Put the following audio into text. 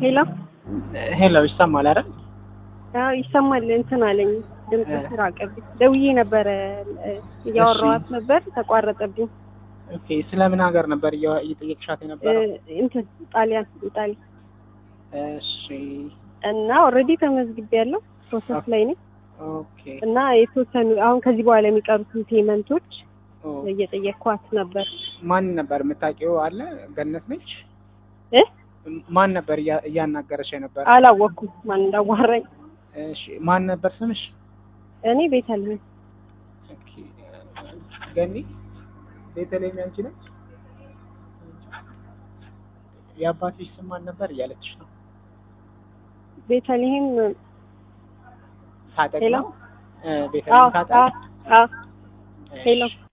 ሄሎ ሄሎ ይሰማል አይደል? አዎ ይሰማል። እንትን አለኝ ድምፅ ራቀብኝ። ደውዬ ነበረ እያወራኋት ነበር ተቋረጠብኝ። ኦኬ ስለምን ሀገር ነበር እያ- እየጠየቅሻት የነበረው? እንትን ጣሊያን ኢጣሊ እሺ እና ኦልሬዲ ተመዝግቤያለሁ ፕሮሰስ ላይ ነኝ ኦኬ እና የተወሰኑ አሁን ከዚህ በኋላ የሚቀሩትን ፔመንቶች ኦ፣ እየጠየቅኳት ነበር ማን ነበር የምታውቂው? አለ ገነት ነች። እ ማን ነበር እያ- እያናገረሽ የነበረ? አላወቅኩም ማን እንዳዋራኝ። እሺ ማን ነበር ስምሽ? እኔ ቤተልሔም ኦኬ ገኒ ቤተልሔም ያንቺ ነች? የአባትሽ ስም ማን ነበር እያለችሽ ነው? ቤተልሔም ታጠቅ ሄሎ? ነው? እ አዎ ቤተልሔም ታጠቅ አዎ አዎ ሄሎ